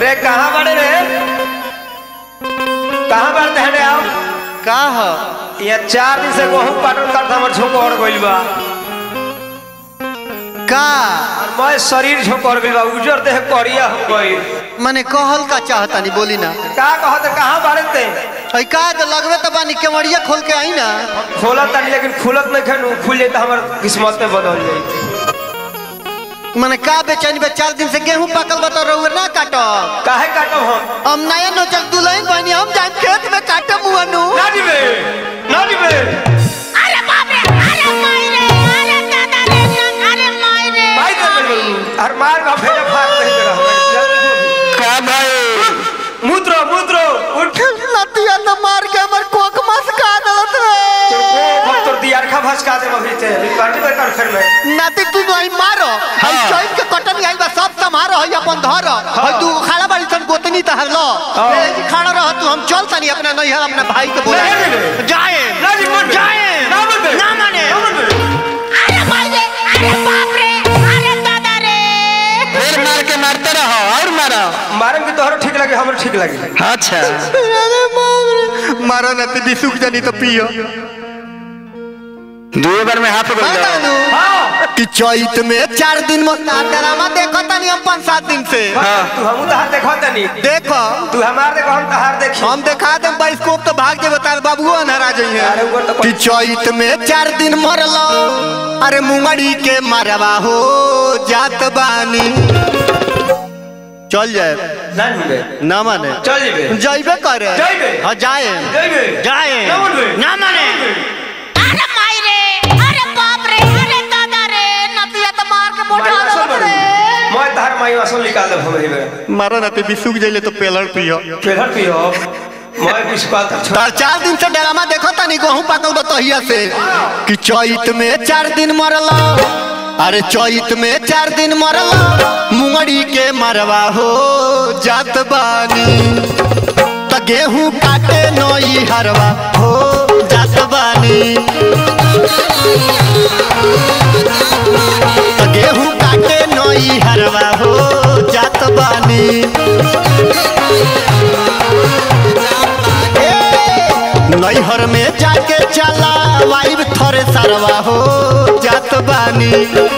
रे कहाँ बड़े रे कहाँ बढ़ते हैं रे आओ का ह ये चार दिन से गेहूं पाटन करता हमर झोंकोर गइल बा का और मैं शरीर झोंकोर गइल बा उजर देह करिया हो गइल मने कहल का चाहतानी बोली ना का कहत कहाँ बढ़ते है का तो लगवे तो बानी केवड़िया खोल के आई ना खोलत तानी लेकिन खुलत नहीं खनु खुल जाए तो हमर किस्मत में बदल जाए मने का बेचैन बे चार दिन से गेहूं पकल बता रहुए ना काटो काहे काटब हम हम नया नोचल दुल्हन बनी हम जाए खेत में काटम मुअनु ना दिबे ना दिबे अरे बाप रे अरे माई रे अरे दादा रे अरे माई रे भाई कर दे हर मार का फेरे फाड़ नहीं दे रहा का भाई मूत्रो मूत्रो उठ नतिया तो मार के हमर कोक मस का दलत रे वो भक्तोर दियार खा भसका दे अभी ते पार्टी में कर फिर में नाती तू नहीं मारो हम चोइस के कटन आई बा सब समारो है अपन धर है तू खाड़ा बाड़ी सन गोतनी तहर लो हाँ। ए, खाड़ा रह तू हम चल तनी अपना नैहर अपना भाई के बोला नहीं, नहीं, नहीं। जाए ना जी मन जाए ना मन बे ना माने ना मन बे अरे माई रे अरे बाप रे अरे दादा रे फिर मार के मारते रहो और मारो मारम की तोहरो ठीक लगे हमरो ठीक लगे अच्छा अरे बाप रे मारो ना ती बिसुक जानी तो पियो दो बार में हाथ पकड़ बतानु हां कि चैत में चार दिन में ड्रामा देखो तनी हम पाँच सात दिन से तू हमू तहार देखो तनी देखो तू हमार देखो हम तहार देखी हम देखा दे बाइस्कोप तो भाग जे बता बाबुओ अनहरा जाइए अरे ऊपर तो कि चैत में चार दिन मरलो अरे मुंगड़ी के मारवा हो जात बानी चल जाए ना बे ना माने चल जेबे जाइबे करे जाइबे। हाँ जाए जइबे जाए ना मन बे ना माने अरे माई रे अरे बाप रे अरे दादा रे नतिया तो मार के मोटा दलत रे मैं तहार माई असल निकाल दे हम हेबे मारो ना ते बिसुक जाइले तो पेलर पियो केलर पियो मैं बिस्कुट तक छोड़ तार चार दिन से ड्रामा देखो तनी गहूं पाकल बतहिया से कि चैत में चार दिन मरला अरे चैत में चार दिन मरला मुंगड़ी के मरवा हो जात बानी त गेहूं काटे नई हरवा हो जात बानी त गेहूं काटे नई हरवा हो जात बानी नैहर में जाके चला वाइब थरे सरवा हो जात बानी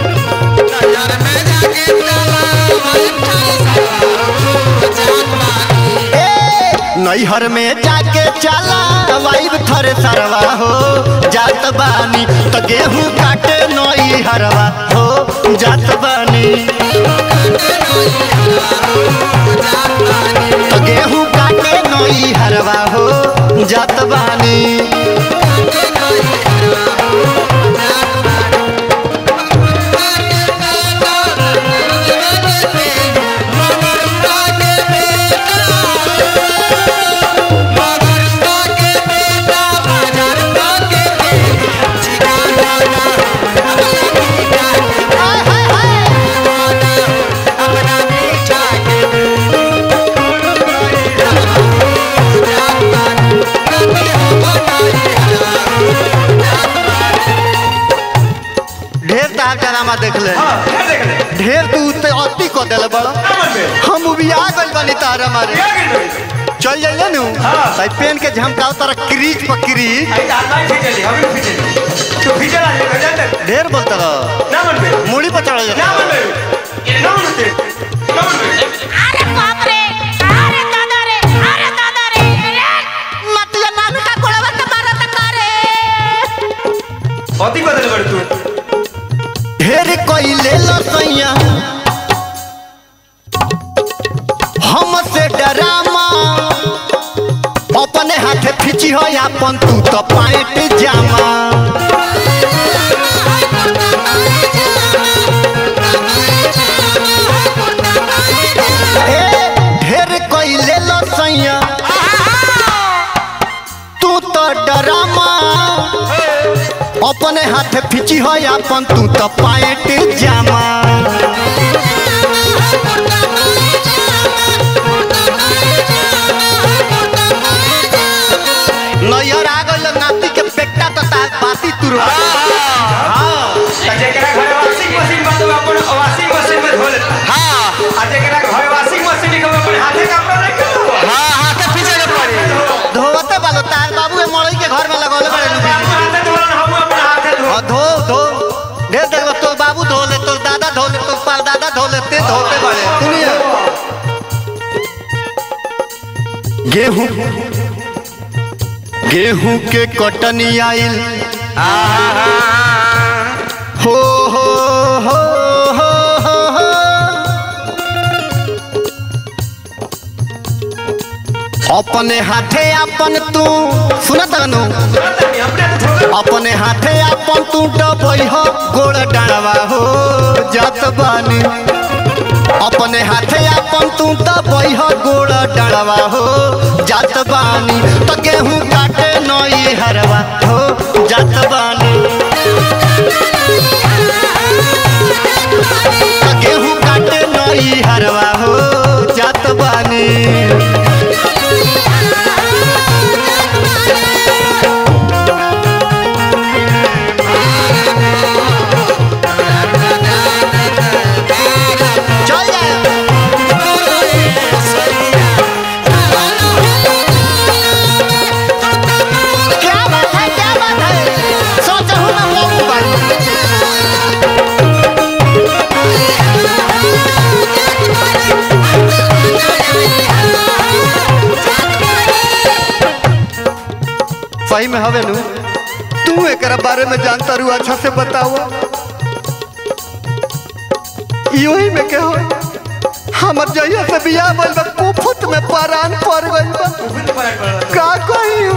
ए, नैहर में जाके चला वाइब थरे सरवा हो जात बानी त गेहूं काटे नई हरवा हो जात बानी त गेहूं काटे नई हरवा हो जात बानी ढेर तार ड्रामा देख ले हां क्या देख ले ढेर तू ते अति को देले बड़ा ना मन बे हम भी आ गइल बानी तार हमारे क्या गिर चल जाइए नु हाँ। भाई पेन के झमकाओ तारा क्रीज पर क्रीज आई दाल नहीं खींचली हम भी खींचली तू खींचला जे गजन दे ढेर बोलता रहो ना मन बे मुड़ी पर चढ़ ना जा मन बे ना मन बे ना मन बे अरे बाप रे अरे दादा रे अरे दादा रे रे नतिया नानू का कोड़वा के मारा त करे अति बदल बड़ तू ढेर कोई ले लो सैया हम से डरामा अपने हाथे खींची हो अपन तू तो पाइट जामा ए, ढेर कोई ले लो सैया तू तो डरामा अपने हाथे खींची हो अपन तू तो पाइट जामा नैयर आ गइल नाती के पेटा तो तार बाती तुरवा त जेकरा घर वाशिंग मशीन बा तो अपन वाशिंग मशीन में धो लेता हाँ आ जेकरा घर वाशिंग मशीन के अपन हाथे गेहूं गेहूं के कटनी आइल हो हो हो हो हो हो अपने हाथे अपन तू सुनत नु अपने हाथे अपन तू डबई हो गोड़ डाड़वा हो जात बानी अपने हाथे अपन तू दबई हो गोड़ डाड़वा हो जात बानी तो गेहूं काटे नई हरवा हो जात बानी तो गेहूं काटे नई हरवा हो जात बानी चल जाए क्या बात है क्या बात है सोच हूँ मैं बाबू भाई सही में हवे नु तू एकरा बारे में जानता रू अच्छा से बताओ योही में के हो हमर जइया से बियाह भइल बा कुफुत में परान पड़ गइल बा का कही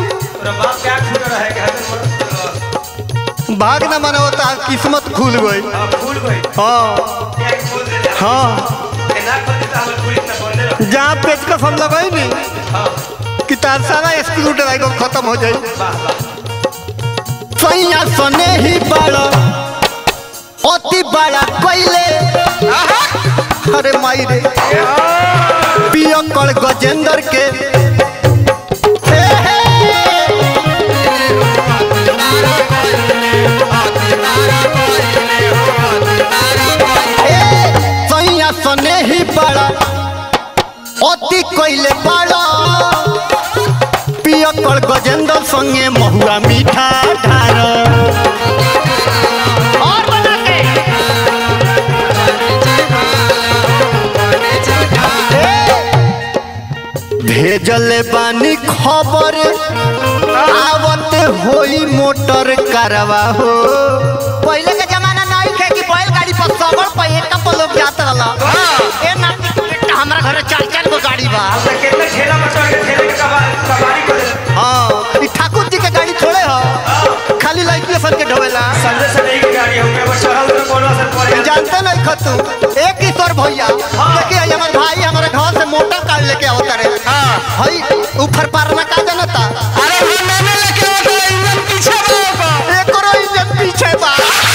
भाग न मना होता किस्मत खुल गई हाँ हाँ जहाँ पेचकस हम लगाई नी कि तार सारा स्क्रू ड्राइवर खत्म हो जाई सैया सने ही बड़ा अति बड़ा कोइले अरे माई रे पियकड़ गजेंद्र के हे हे ए, सैया सने ही बड़ा अति कोइले बड़ा पियकड़ गजेंद्र संगे महुआ मीठा ढार और बना के भेजल बानी खबर आवत होई मोटर करवा हो पहले के जमाना नहीं थे कि बैलगाड़ी पर सबर पर एक कप लोग जात रहला ए ना हमरा घरे चार चार गो गाड़ी बा हाँ ई ठाकुर जी के गाड़ी थोड़े हो खाली लड़की सन के ढोवेला जानते नहीं खतू एक किशोर भैया देखिए ये हमारे भाई हमारे घर से मोटर कार लेके आवता रे हई ऊपर पारना का जनता अरे हम मैंने लेके आता इंजन पीछे बा एक करो इंजन पीछे बा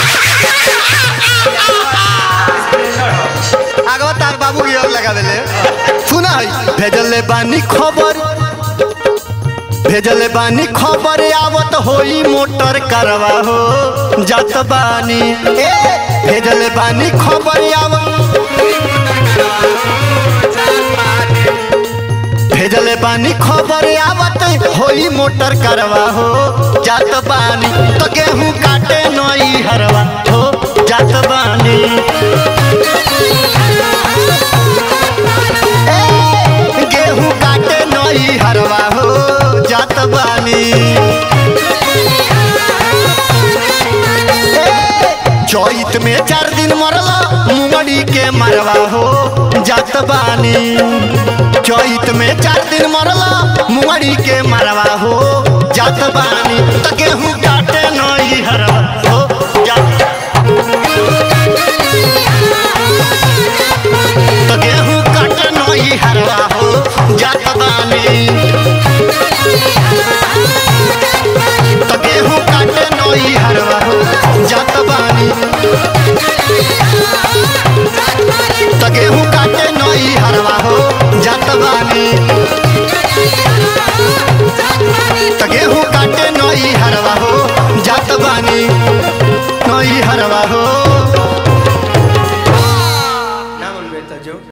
आगवा तार बाबू की ओर लगा देले सुना है भेजले बानी खबर भेजले बानी खबर आवत होई मोटर करवा हो जात बानी ए भेजले बानी खबर आवत भेजले बानी खबर आवत होई मोटर करवा हो जात बानी तो गेहूं काटे नई हरवा हो जात बानी ए, गेहूं काटे नई हरवा हो जात बानी ए, चैत में चार दिन मरला मुंगड़ी के मरवा हो जात बानी चैत में चार दिन मरला मुंगड़ी के मरवा हो जात बानी त गेहूं काटे नई हरवा हो जात त गेहूं काटे नई हरवा हो जात बानी त गेहूं काटे नई हरवा हो जात बानी त गेहूं काटे नई हरवा हो जात बानी त गेहूं काटे नई हरवा हो जात बानी नई हरवा हो